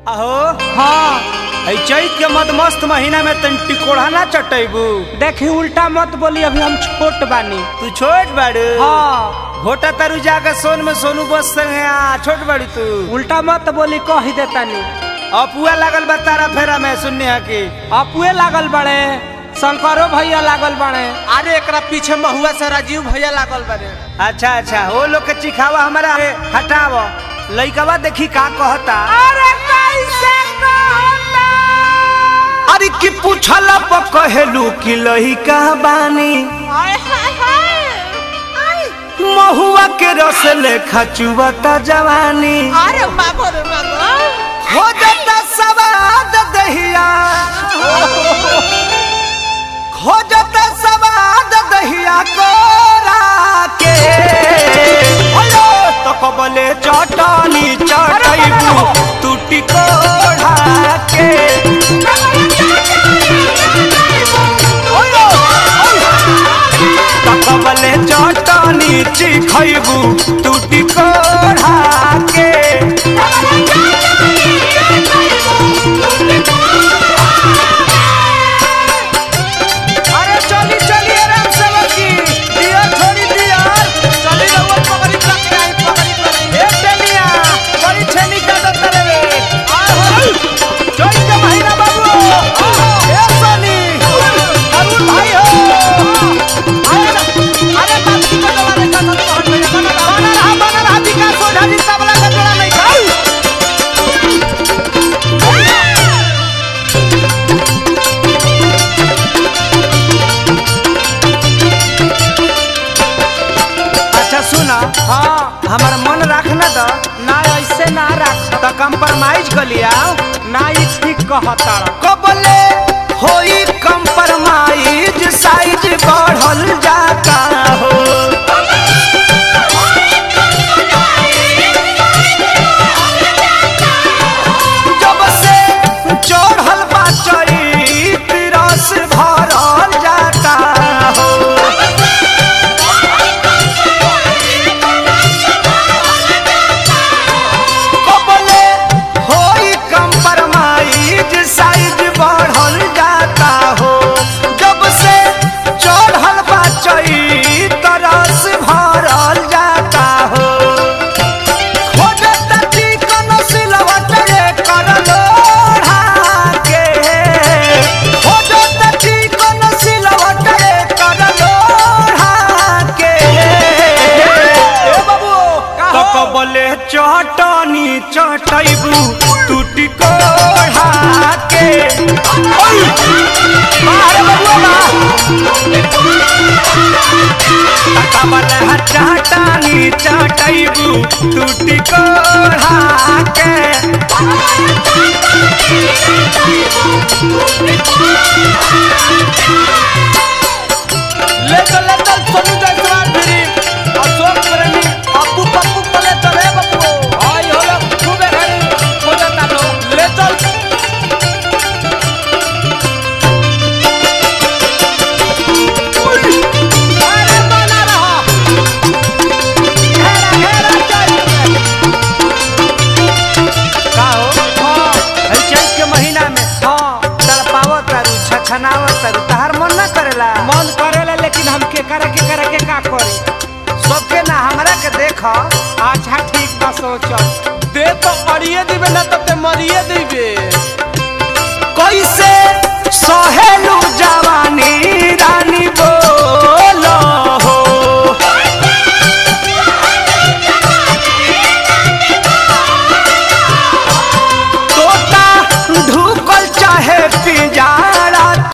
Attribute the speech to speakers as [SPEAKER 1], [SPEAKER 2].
[SPEAKER 1] अहो
[SPEAKER 2] हाँ
[SPEAKER 1] ऐ चैत के मदमस्त महीना में तन टिकोड़ा ना चटैबू
[SPEAKER 2] देखी उल्टा मत बोली अभी हम छोट बानी
[SPEAKER 1] तू छोट बाड़ू
[SPEAKER 2] हाँ
[SPEAKER 1] घोटा तरु जाकर सोन में सोनू बस संगे आ छोट बाड़ी तू
[SPEAKER 2] उल्टा मत बोली कह ही देतानी
[SPEAKER 1] अपुआ लागल बा तारा फेरा में सुनने हा की
[SPEAKER 2] अपुए लागल बड़े शंकरो भैया लागल बड़े
[SPEAKER 3] अरे एकरा पीछे महुआ से राजीव भैया लागल बारे
[SPEAKER 1] अच्छा अच्छा वो लोग के चिखावा हमारा है, हटाव लइकवा देखी का कहता
[SPEAKER 2] अरे कैसे कहता
[SPEAKER 1] अरे की पूछल कहेलू कि लइका बानी महुआ के रस लेखा चुवता जवानी
[SPEAKER 3] अरे मागो रे मागो
[SPEAKER 1] हो जाता सवाद दहिया हो जाता सवाद दहिया कोरा के हेलो तो कबले चटनी चटैबू टूटी कोढ़ा के तो कबले चटनी चिखैबू टूटी कोढ़ा के अरे चली चली आराम से लगी दिया छोड़ी दिया
[SPEAKER 3] चली रहुआ पकड़ी रख के आई पकड़ी कर
[SPEAKER 1] एक टेनिया बड़ी छेनी का दत्तर रे जोई के महीना बाबू ए सोनी अरुण भाई हो
[SPEAKER 3] अरे बात की कर वाले का सब हट गया बना
[SPEAKER 1] बना रहा बना रहा विकास हो ढाली तबला का जोड़ा नहीं खाऊ अच्छा सुना
[SPEAKER 2] हाँ
[SPEAKER 1] हमारा मन रखना तो
[SPEAKER 2] ना ऐसे ना रख
[SPEAKER 1] तो कंप्रोमाइज कर लिया
[SPEAKER 2] ना ई ठीक कहता
[SPEAKER 1] कबले होई कंप्रोमाइज साइज बढ़ल जाता हो जब से चढ़ल बा चैत रस भरल जाता हो कबले होई कंप्रोमाइज साइज बढ़ल जाता हो जब से चढ़ल बा चैत रस भरल जाता हो खोजता चिकन सिलवट रे कर लोढ़ा के खोजता चिकन सिलवट रे कर लोढ़ा के ए बाबू तो कबले चटनी चटैबू टूटी कोढ़ा के ओय मारे बबुआ बा कबले चटनी चटैबू टूटी कोढ़ा के
[SPEAKER 3] ले चल ले चल सोनू जायसवाल फिरी अशोक प्रेमी अप्पू पप्पू पले चले बप्पू आई होला खूबे घरी हो जाता लो ले चल अरे बना रहा घेरा घेरा चल
[SPEAKER 1] का हो हई चैत के महीना में
[SPEAKER 2] हाँ
[SPEAKER 1] तड़पावत तारू छछनावत तारू तहार मन ना करेला
[SPEAKER 2] मन करेला लेकिन हम के करे के करे के का करी
[SPEAKER 1] सबके ना हमरा के देख
[SPEAKER 2] अच्छा ठीक बा सोचल
[SPEAKER 3] दे तो अड़िए दिबे ना तब ते मरिए दिबे